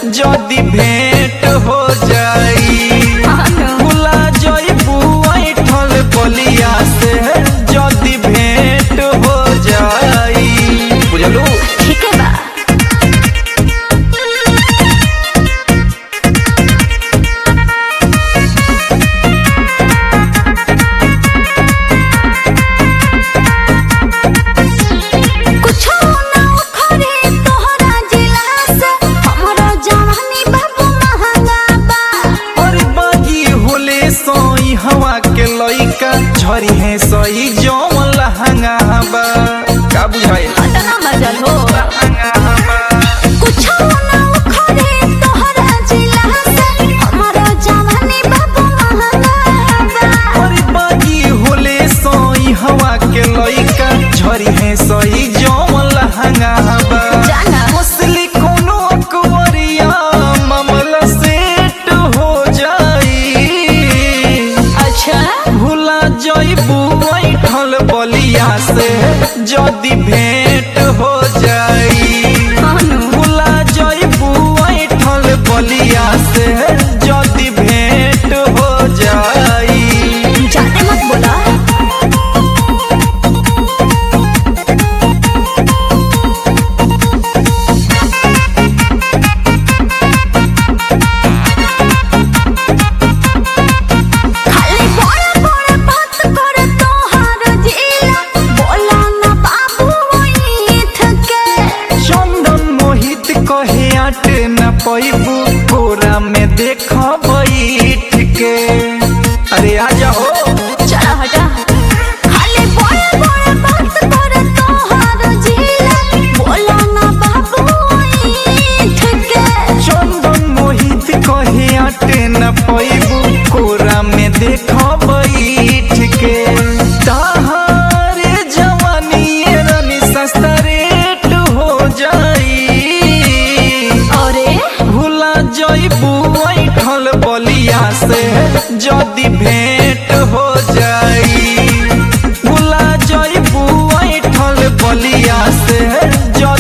जदी भेंट हो जाई भुला जइबू ऐठल बलिया से जदी भेंट हो जाई बुझलू ठीक है बा कुछो ना उखड़े तोहरा जिला से हमरो जवानी बाबू महंगा बा और बागी होले सोई हवा के लइका झरी है सही जौन लहंगा बा का बुझाइल अतना मजल हो लहंगा बा कुछो ना उखड़े तोहरा जिला से हमरो जवानी बाबू महंगा बा और बागी होले सोई हवा के लइका झरी है सही जौन लहंगा बा जाना मसली कोनो अकबरिया मामला सेट हो जाई अच्छा भुला जइबू ऐठल बलिया से जदी भेंट हो जाई अनु भुला जइबू ऐठल बलिया से जदी भेंट हो जाई जाते मत बोला खाली बड़ा बड़ा बात करे तोहार जिला बोला ना बाबू ईथ के चंदन मोहित कहे आट न पैबू कोरा में देख बैठ के अरे आ जाओ चला हटा खाली बड़ा बड़ा बात करे तोहार जिला बोला ना बाबू ईथ के चंदन मोहित कहे आट न पैबू कोरा में देख बैठ के ताहारे जवानी रानी सस्ता रेट हो जाई अरे भुला जइबू ऐठल बलिया से जदी भेंट हो जाई भुला जइबू ऐठल बलिया से जदी